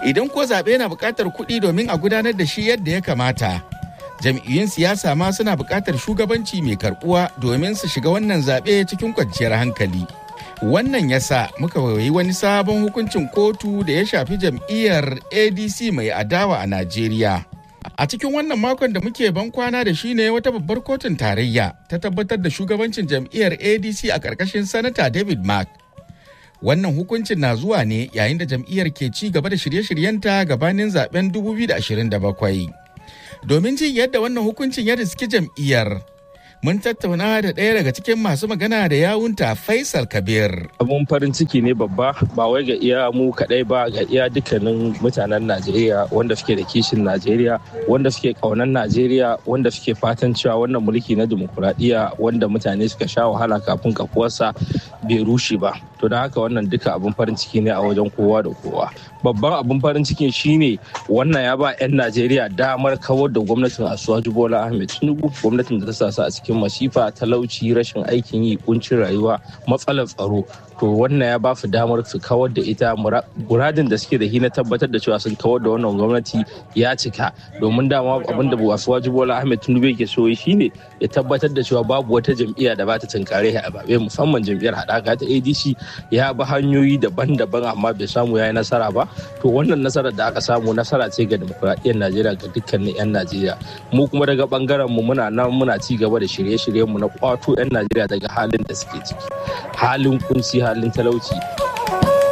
Idan ko zaɓe na buƙatar kuɗi domin a gudanar da shi yadda ya kamata, jam'iyyun siyasa ma suna buƙatar shugabanci mai karɓuwa domin su shiga wannan zaɓe cikin kwanciyar hankali. Wannan ya sa muka wayi wani sabon hukuncin kotu da ya shafi jam'iyyar ADC mai adawa a Najeriya. A cikin wannan makon da muke ban kwana da shi ne wata babbar kotun tarayya ta tabbatar da shugabancin jam'iyyar ADC a ƙarƙashin Sanata David Mark. Wannan hukuncin na zuwa ne yayin da jam'iyyar ke ci gaba da shirye-shiryenta gabanin zaben 2027. Domin jin yadda wannan hukuncin ya riski jam'iyyar, mun tattauna da ɗaya daga cikin masu magana da yawunta Faisal Kabir. Abun farin ciki ne babba ba wai ga iya mu kaɗai ba ga iya dukkanin mutanen Najeriya wanda suke da kishin Najeriya wanda suke ƙaunar Najeriya wanda suke fatan cewa wannan mulki na dimokuraɗiyya wanda mutane suka sha wahala kafin kafuwarsa bai rushe ba. To don haka wannan duka abun farin ciki ne a wajen kowa da kowa. Babban abun farin ciki shine wannan ya ba 'yan Najeriya damar kawar da gwamnatin Asuwaju Bola Ahmed Tinubu gwamnatin da ta sa su a cikin masifa talauci rashin aikin yi kuncin rayuwa matsalar tsaro to wannan ya ba su damar su kawar da ita muradin da suke da shi na tabbatar da cewa sun kawar da wannan gwamnati ya cika domin dama abin da Asuwaju Bola Ahmed Tinubu yake so shine ya tabbatar da cewa babu wata jam'iyya da ba ta tunkare a babe musamman jam'iyyar haɗaka ta ADC ya bi hanyoyi daban-daban amma bai samu ya yi nasara ba to wannan nasarar da aka samu nasara ce ga demokuraɗiyyar Najeriya ga dukkanin 'yan Najeriya mu kuma daga bangaren mu muna nan muna ci gaba da shirye-shiryen mu na kwato 'yan Najeriya daga halin da suke ciki halin kunci halin talauci